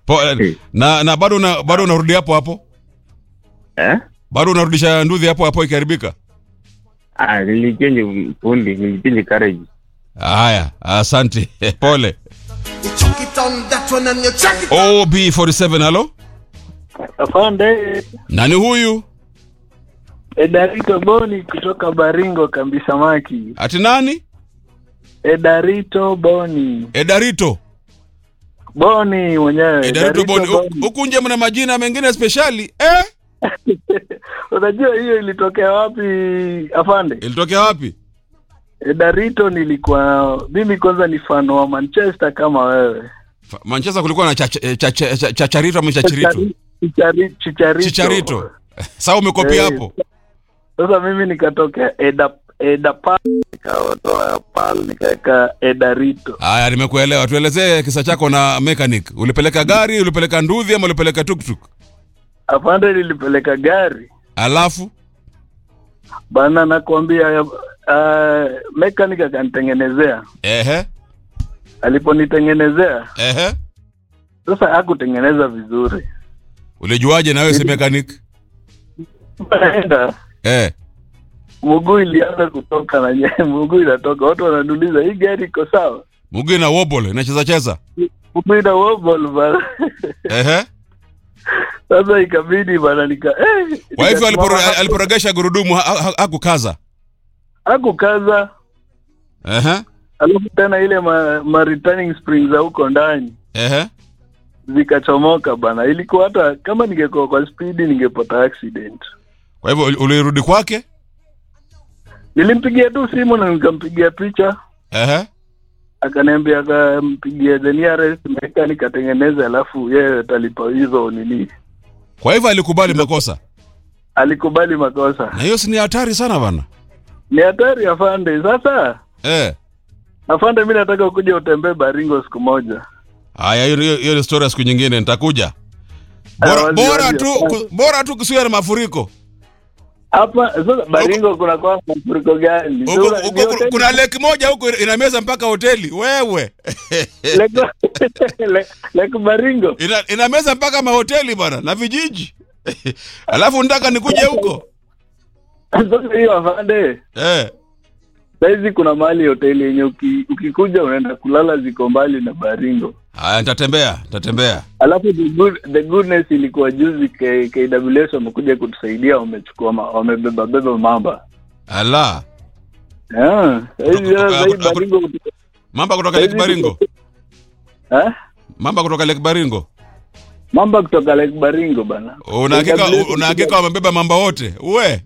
Po, na na bado una, bado unarudi hapo hapo Eh? bado unarudisha nduthi hapo hapo ikiharibika Ah, nilichange fundi, nilichange carriage. haya asante pole You chuck it on that one and you chuck it. ob47 halo Afande nani huyu Edarito Boni kutoka Baringo kambi samaki. ati nani Edarito Boni. edarito Boni mwenyewe. edarito boni Huku- huku nje mna majina mengine speshali eh? Unajua hiyo ilitokea wapi afande? ilitokea wapi Edarito nilikuwa mimi kwanza ni fan wa Manchester kama wewe. Fa- manchester kulikuwa na chacha- eh, chacha- cha- chacharito ama chachirito Chichari- Chicharito. chicharito saa umekopia Eh, hapo Sasa mimi nikatokea Eda Eda Pal nikawatoa Pal nikaweka Edarito. haya nimekuelewa tuelezee kisa chako na mechanic ulipeleka gari ulipeleka nduthi ama ulipeleka tuktuk Afande nilipeleka gari. alafu Bana nakwambia uh, mechanic akanitengenezea. ehe Aliponitengenezea ehe sasa hakutengeneza vizuri. ulijuaje nawe si mechanic Naenda eh mguu ilianza kutoka na nye mguu inatoka, watu wananiuliza hii gari iko sawa? mguu na wobble inacheza cheza Mguu ina wobble bana. ehe Sasa ikabidi bana nika eh, kwa hivyo nikasimama aliporo- hapo. aliporogesha gurudumu ha- ha- hakukaza hakukaza, ehe alafu tena ile ma, ma returning springs za huko ndani ehe zikachomoka bana. Ilikuwa hata kama ningekuwa kwa spidi ningepata accident. kwa hivyo uli- ulirudi kwake Nilimpigia tu simu na nikampigia picha, ehe akaniambia akampigia the nearest mechanic atengeneze, alafu yeye atalipa hizo nini. kwa hivyo alikubali makosa Alikubali makosa. na hiyo si ni hatari sana bana Ni hatari afande. Sasa eh afande, mi nataka kuja utembee Baringo siku moja. haya hiyo- hiyo hiyo ni story ya siku nyingine nitakuja bora, Ah, wazi, bora wazi, tu wazi. ku- bora tu kusiwe na mafuriko Hapa sasa Baringo kuna kwa mafuriko gani? Huko- Sura- huko ni ku- hoteli- kuna leki moja huko inameza mpaka hoteli wewe Lake- Le- Lake Baringo. ina, inameza mpaka mahoteli bwana na vijiji alafu nataka nikuje huko Sasa hiyo afande, eh. saizi kuna mahali hoteli yenye uki, ukikuja unaenda kulala ziko mbali na Baringo. haya nitatembea nitatembea Alafu the, good, the goodness ilikuwa juzi K, KWS wamekuja kutusaidia, wamechukua ma- wamebeba beba mamba. ala Ah, saizi Kutoka- sasa hii kutoka- Baringo mamba kutoka lake baringo eh? mamba kutoka lake baringo Mamba kutoka Lake Baringo bana. unahakika KWS unahakika wamebeba mamba wote we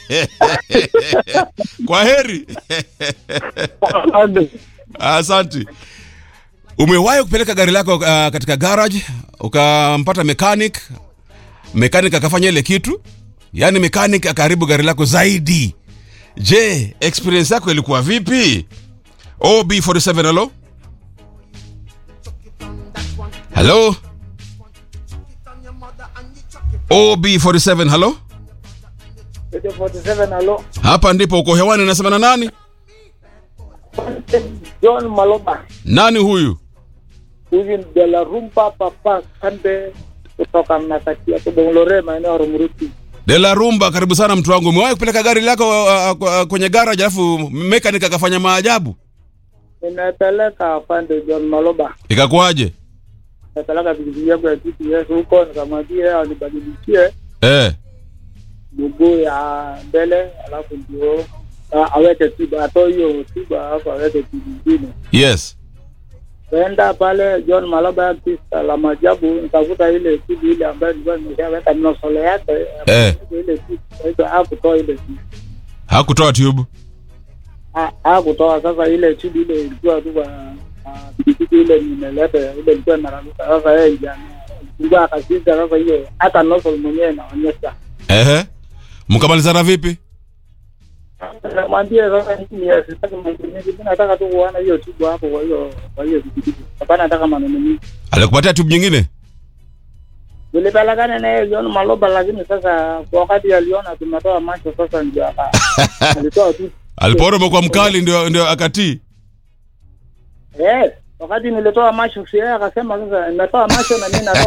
kwa heri Afande, Asante. Umewahi kupeleka gari lako uh, katika garage ukampata mechanic, mechanic akafanya ile kitu, yaani mechanic akaharibu gari lako zaidi. Je, experience yako ilikuwa vipi? OB47 hello? Hello? OB47 hello? 47 alo Hapa ndipo uko hewani nasema na nani? John Maloba Nani huyu? hivi ni de la rumba papa kande kutoka Mnakatia Kibongolore maeneo ya Rumuruti. De la Rumba, karibu sana mtu wangu. Umewahi kupeleka gari lako uh, uh, kwenye garage alafu mechanic akafanya maajabu? Nimepeleka afande John Maloba, Ikakuwaje? nimepeleka pikipiki yangu ya GPS huko, nikamwambia anibadilishie Eh. mguu ya mbele, alafu ndio ah, aweke tiba, atoe hiyo tiba, alafu aweke tiba nyingine. Yes. Kaenda pale John Maloba pista la majabu, nikakuta ile tibu ile ambayo nilikuwa nimeshaweka nosole yake Eh. ile tibu, kwa hivyo hakutoa ile tibu Hakutoa tube. Ha- hakutoa sasa ile chudi ile ilikuwa tu kwa ah, pikipiki ile nimeleta ile ilikuwa inararuka sasa yeye ndiye ilikuwa akashinda sasa hiyo hata nozzle mwenyewe inaonyesha Ehe. Mkamalizana vipi? namwambia sasa mimi sitaki mambo mengi mimi nataka tu kuona hiyo tibu hapo kwa hiyo kwa hiyo pikipiki hapana nataka maneno mengi Alikupatia tube nyingine? nilipelekana na yeye John Maloba lakini sasa kwa wakati aliona tumetoa macho sasa ndio aka alitoa tu Alipoona umekuwa mkali ndio ndio akatii. eh wakati nilitoa macho si yeye akasema sasa nimetoa macho na mimi natoa